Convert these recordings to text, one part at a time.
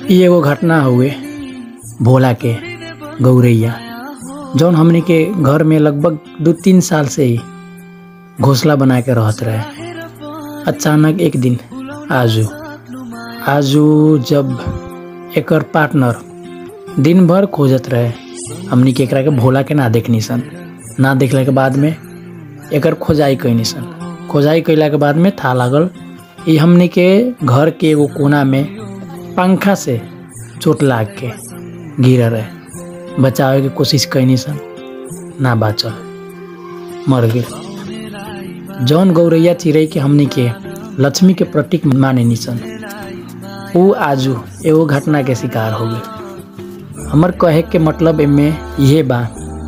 इ एगो घटना हुए भोला के गौरैया जौन हमनी के घर में लगभग दू तीन साल से ही घोंसला बना के रहत रहे अचानक एक दिन आजू आजू जब एकर पार्टनर दिन भर खोजत रहे हमनी के एकरा के भोला के ना देखनी सन ना देखला के बाद में एकर खोजाई कैनी सन खोजाई कैला के बाद में था लागल ई हमनी के घर के एगो कोना में पंखा से चोट लाग के गिर रहे बचावे के कोशिश कैनी सन ना बाचल मर गए जौन गौरैया चिड़ै के हमनी के लक्ष्मी के प्रतीक माने निसन ऊ आजू एगो घटना के शिकार हो गई हमर कहे के मतलब एमे इहे बा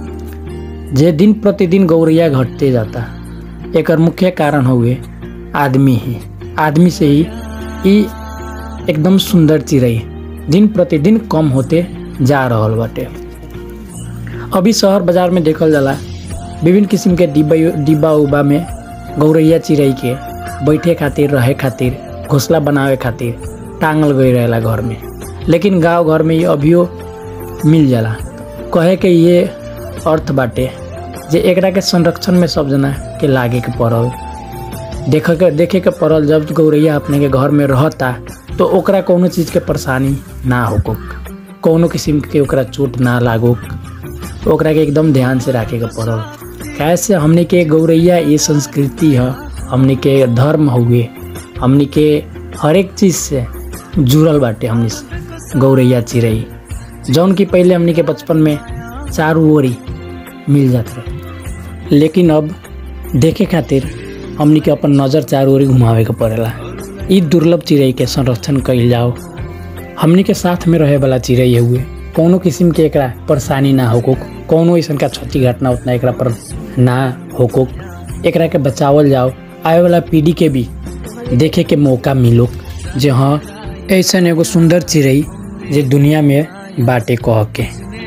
जे दिन प्रतिदिन गौरैया घटते जाता एकर मुख्य कारण हुए आदमी ही आदमी से ही ई एकदम सुंदर चिड़ै दिन प्रतिदिन कम होते जा रहल बाटे अभी शहर बाजार में देखल जाला विभिन्न किस्म के डिब्बा डिब्बा उब्बा में गौरैया चिड़ै के बैठे खातिर रहे खातिर घोंसला बनावे खातिर टांगल गई रहेला घर में लेकिन गांव घर में ये अभियो मिल जाला कहे के ये अर्थ बाटे जे एकरा के संरक्षण में सब जना के लागे के पड़ल देख के देखे के पड़ल जब गौरैया अपने के घर में रहता तो ओकरा कोनो चीज़ के परेशानी ना होको कोनो किस्म के ओकरा चोट ना लागो ओकरा के एकदम ध्यान से रखे के पड़ल कैसे हमने के गौरैया ये संस्कृति है हमने के धर्म हुए हमने के हर एक चीज़ से जुड़ल बाटे हमने से गौरैया चिड़ै जौन की पहले हमने के बचपन में चारू ओरी मिल जात रहे लेकिन अब देखे खातिर हमनी के अपन नज़र चारू ओरी घुमावे के पड़ेला ई दुर्लभ चिड़ै के संरक्षण कइल जाओ हमनी के साथ में रहे वाला चिड़ै हुए कोनो किस्म के एकरा परेशानी ना होको कोनो ऐसा का क्षति घटना उतना एकरा पर ना होको एकरा के बचावल जाओ आए वाला पीढ़ी के भी देखे के मौका मिलो जे हाँ ऐसा एगो सुंदर चिड़ै जे दुनिया में बाटे कह के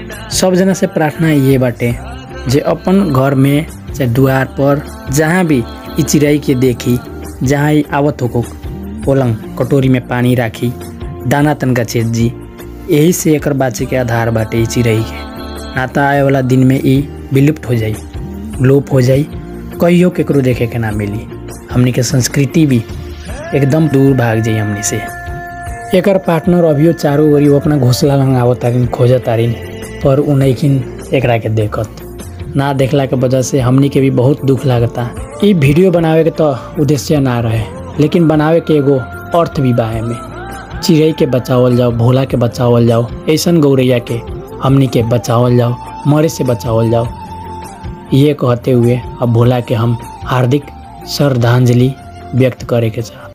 सब जना से प्रार्थना ये बाटे जे अपन घर में चाहे द्वार पर जहाँ भी ई चिड़ै के देखी जहाँ ही आवत होको पलंग कटोरी में पानी राखी दाना तनका छेद जी यही से एकर बाचे के आधार बाटे ई चिड़ै के ना तो आए वाला दिन में ई विलुप्त हो जाई लोप हो जाई कहियो केकरो देखे के ना मिली हमनी के संस्कृति भी एकदम दूर भाग जाई हमनी से एकर पार्टनर अभियो चारों ओरी वो अपना घोसला लंगावत तारिन खोजत तारिन पर उनकिन एकरा के देखत ना देखला के वजह से हमनी के भी बहुत दुख लागता ई वीडियो बनावे के तो उद्देश्य ना रहे लेकिन बनावे के एगो अर्थ भी बा में चिड़ै के बचावल जाओ भोला के बचावल जाओ ऐसन गौरैया के हमनी के बचावल जाओ मरे से बचावल जाओ ये कहते हुए अब भोला के हम हार्दिक श्रद्धांजलि व्यक्त करे के चाहते